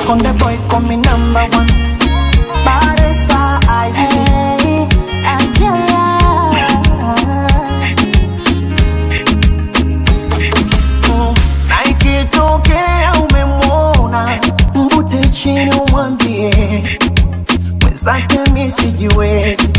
Konde boy call me number one. Baresa aye. Hey, Angela. Mm, na ikitokea umemwona mvute chini umwambie mwenzake mi sijiwezi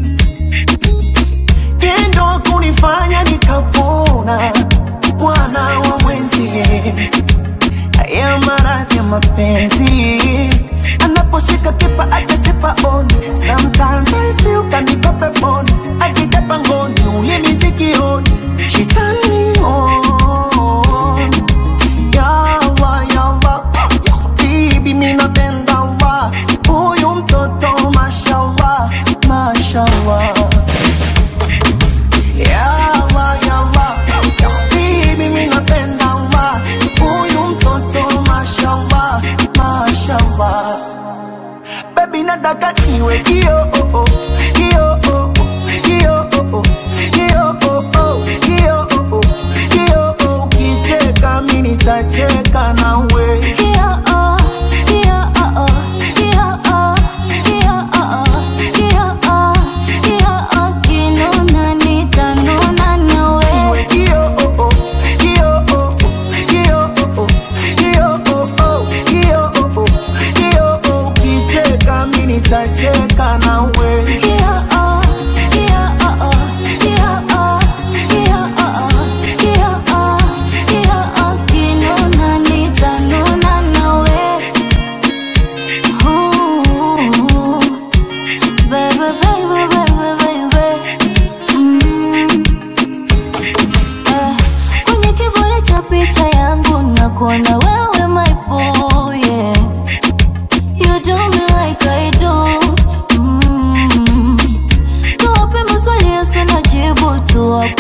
tendo kunifanya nikapona mwana wa mwenzie haya maradhi ya mapenzi anaposhika kipa atasipa on sometimes I feel kaniko peponi akija pangoni ulimi sikioni she turn me on ya Allah ya Allah ya habibi mimi napenda Allah huyu mtoto mashallah mashallah ya Allah, ya Allah, ya habibi mimi napenda Allah huyu mtoto mashallah mashallah baby nataka niwe kio oh, oh, kio oh, oh, kio oh, oh, kio oh, oh, kio oh, oh, kio oh, ukicheka mimi nitacheka nawe Kio, oh, kio, oh, oh, kio, oh, kio, oh, oh, kio, oh, kio, oh, kinuna nitanuna nawe. Iwe kio oh, oh, kio oh, oh, kio oh, oh, kio oh, oh, kio oh, oh, kio oh, ukicheka mimi nitacheka nawe Kio, oh, kio, oh, oh, kio, oh, kio, oh, oh, kio, oh, kio, oh, kinuna nitanuna nawe. Ooh, baby, baby, baby, baby. Mm. Eh, kwenye kivuli cha picha yangu na kuona wewe my boy yeah. You do me like I do mm. Tuwape maswali yasina jibu tuwape